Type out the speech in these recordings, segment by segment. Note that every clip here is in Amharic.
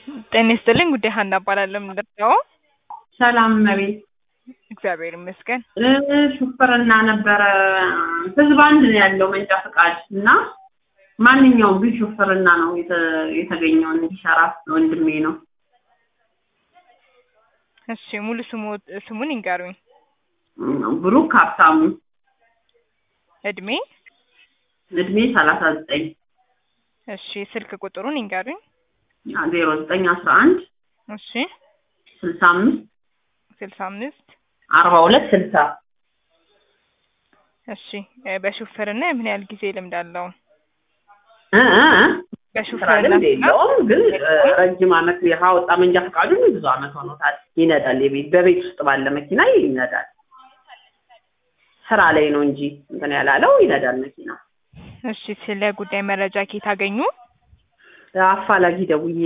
ጤና ይስጥልኝ ጉዳይ ሀና እባላለሁ። ምንድነው? ሰላም መቤት እግዚአብሔር ይመስገን። ሹፍርና ነበረ ህዝብ አንድ ነው ያለው መንጃ ፈቃድ እና ማንኛውም ግን ሹፍርና ነው የተ- የተገኘው እንዲሰራ ወንድሜ ነው። እሺ ሙሉ ስሙ ስሙን ይንገሩኝ። ብሩክ ሀብታሙ እድሜ? እድሜ ሰላሳ ዘጠኝ እሺ ስልክ ቁጥሩን ይንገሩኝ። ዜሮ ዘጠኝ አስራ አንድ እሺ ስልሳ አምስት ስልሳ አምስት አርባ ሁለት ስልሳ እሺ እ በሹፍርና ምን ያህል ጊዜ ልምድ አለው? እ እ እ ስራ በሹፍርና ልምድ የለውም ግን እ ረጅም አመት ያወጣ መንጃ ፈቃዱን ብዙ አመት ሆኖታል። ይነዳል። የቤት በቤት ውስጥ ባለ መኪና ይነዳል። ስራ ላይ ነው እንጂ እንትን ያላለው ይነዳል መኪና። እሺ ስለ ጉዳይ መረጃ ከየት አገኙ? አፋላጊ ደውዬ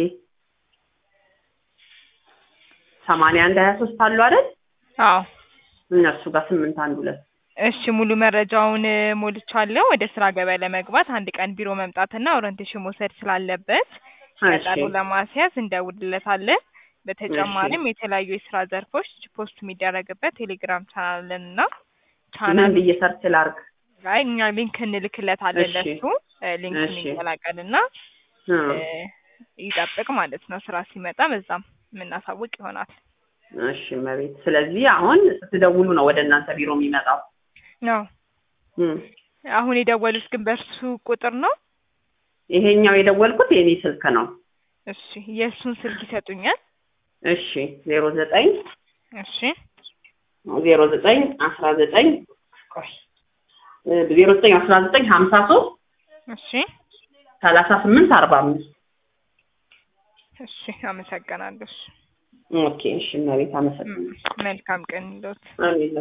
ሰማንያ አንድ ሀያ ሶስት አሉ አይደል? አዎ እነሱ ጋር ስምንት አንድ ሁለት እሺ ሙሉ መረጃውን እ ሞልቻለሁ። ወደ ስራ ገበያ ለመግባት አንድ ቀን ቢሮ መምጣትና ኦሪንቴሽን መውሰድ ስላለበት ቀጠሮ እሺ ለማስያዝ እንደውልለታለን። በተጨማሪም የተለያዩ የስራ ዘርፎች ፖስት የሚደረግበት ቴሌግራም ቻናልን እና ምን ቻናል ብዬ ሰርች ላድርግ? ላይ እኛ ሊንክ እንልክለታለን እሺ። ለሱ እ ሊንኩን እሺ። ይቀላቀልና እ እ ይጠብቅ ማለት ነው። ስራ ሲመጣ በዛም የምናሳውቅ ይሆናል። እሺ መቤት። ስለዚህ አሁን ስትደውሉ ነው ወደ እናንተ ቢሮ የሚመጣው። ነው እ አሁን የደወሉት ግን በእርሱ ቁጥር ነው? ይሄኛው የደወልኩት የኔ ስልክ ነው። እሺ የእሱን ስልክ ይሰጡኛል? እሺ ዜሮ ዘጠኝ እሺ ዜሮ ዘጠኝ አስራ ዘጠኝ ቆይ ዜሮ ዘጠኝ አስራ ዘጠኝ ሀምሳ ሶስት እሺ ሰላሳ ስምንት አርባ አምስት እሺ አመሰግናለሁ። እሺ ኦኬ እሺ መቤት አመሰግናለሁ። መልካም ቀን ይሎት። አሜን